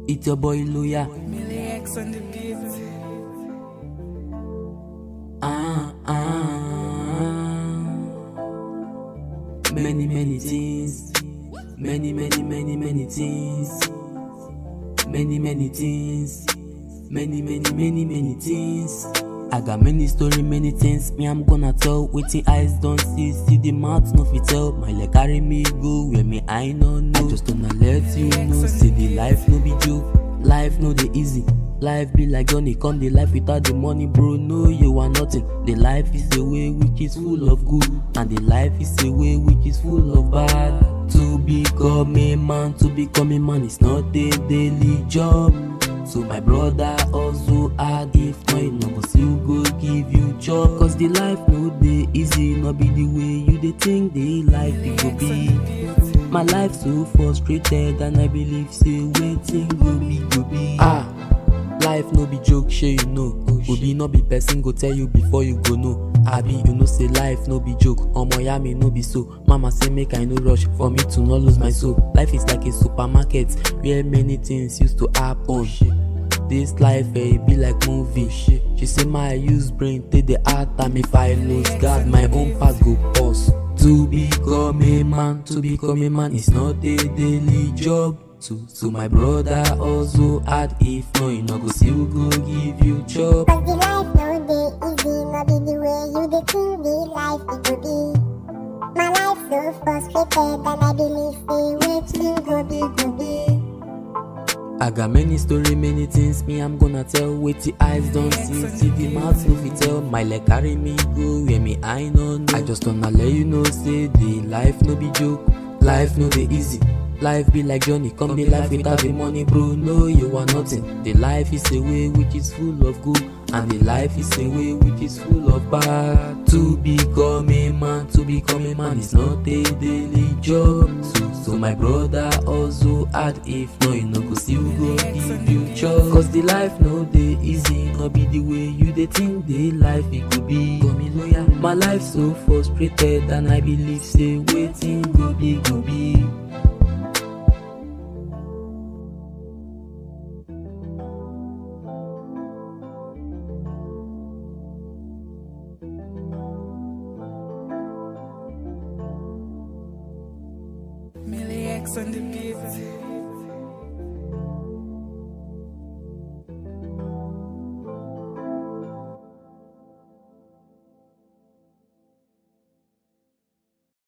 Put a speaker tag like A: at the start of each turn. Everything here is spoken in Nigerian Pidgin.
A: It's your boy Loya.
B: Millie X on the beat.
A: Ah, ah. Many, many things. Many, many, many, many things. Many, many things. Many, many, many, many things. I got many story, many things. Me, I'm gonna tell. Waiting eyes don't see. See the mouth, no fit tell. My leg carry me go where me I no know. I just wanna let you know. See the life no be joke. Life no dey easy. Life be like Johnny come the life without the money, bro. No, you are nothing. The life is a way which is full of good, and the life is a way which is full of bad. To become a man, to become a man is not a daily job. So my brother also hard if not you no go still go give you job. Cause the life no dey easy, no be the way you dey think the life it go be. My life so frustrated and I believe say wetin go be go be. Ah, life no be joke, shey you know. Obi no be person go tell you before you go know. Abi you know say life no be joke, omo ya me no be so. Mama say make I no rush for me to not lose my soul. Life is like a supermarket where many things used to happen. This life eh, e be like movie. She say my use brain take the hard time if I lose God my own path go pause. To become a man, to become a man is not a daily job. So, so my brother also hard if no, you no go still go give you job.
C: Cause the life no dey easy, no be the way you dey think the life it go be. My life so frustrated and I believe say wetin go be go be.
A: I got many story, many things me I'm gonna tell. Wait the eyes don't see, see the mouth no fit tell. My leg carry me go where me I no know. I just wanna let you know, say the life no be joke, life no dey easy. Life be like Johnny, come the life without the money, bro. No, you are nothing. The life is a way which is full of good, and the life is a way which is full of bad. To become a man, to become a man is not a daily job. So, so my brother also hard if no, you no go still go give you job. Cause the life no dey easy, no be the way you dey think the life it could be. Call me lawyer. My life so frustrated, and I believe say waiting go be go be.
B: Millie X on the beat.